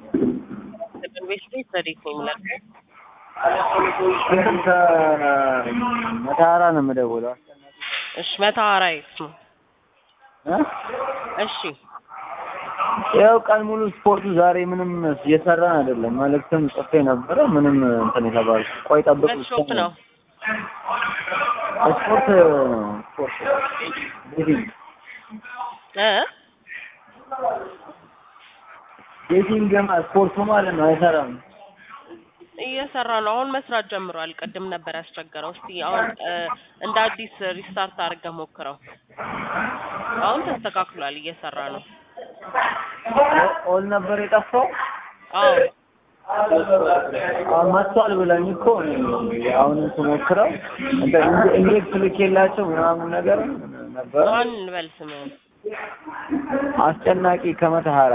ቤት ቤት ታሪክ ነው የምላቸው። እንትን ከመተሃራ ነው የምደውለው። እሺ መተሃራ የት ነው? እ? እሺ ያው ቀን ሙሉ ስፖርቱ ዛሬ ምንም እየሰራን አይደለም። መልእክትም ጽፌ ነበረ ምንም እንትን የተባሉ ቆይ ጠብቅ ሁለት ሾፕ ነው። ስፖርት ስፖርት ቤቲንግ እ ቤቲንግ ስፖርቱ ማለት ነው አይሰራም። እየሰራ ነው። አሁን መስራት ጀምሯል። ቅድም ነበር ያስቸገረው። እስቲ አሁን እ እንደ አዲስ ሪስታርት አድርገህ ሞክረው። አሁን ተስተካክሏል፣ እየሰራ ነው። ኦል ነበር የጠፋው። አዎ አሁን መጥቷል ብለኝ እኮ እኔ አሁን ስሞክረው እንትን ኢንጀ- ኢንጀክት ልኬላቸው ምናምን ነገር ነበር። ማን እንበል ስምህን? አስጨናቂ ከመተሃራ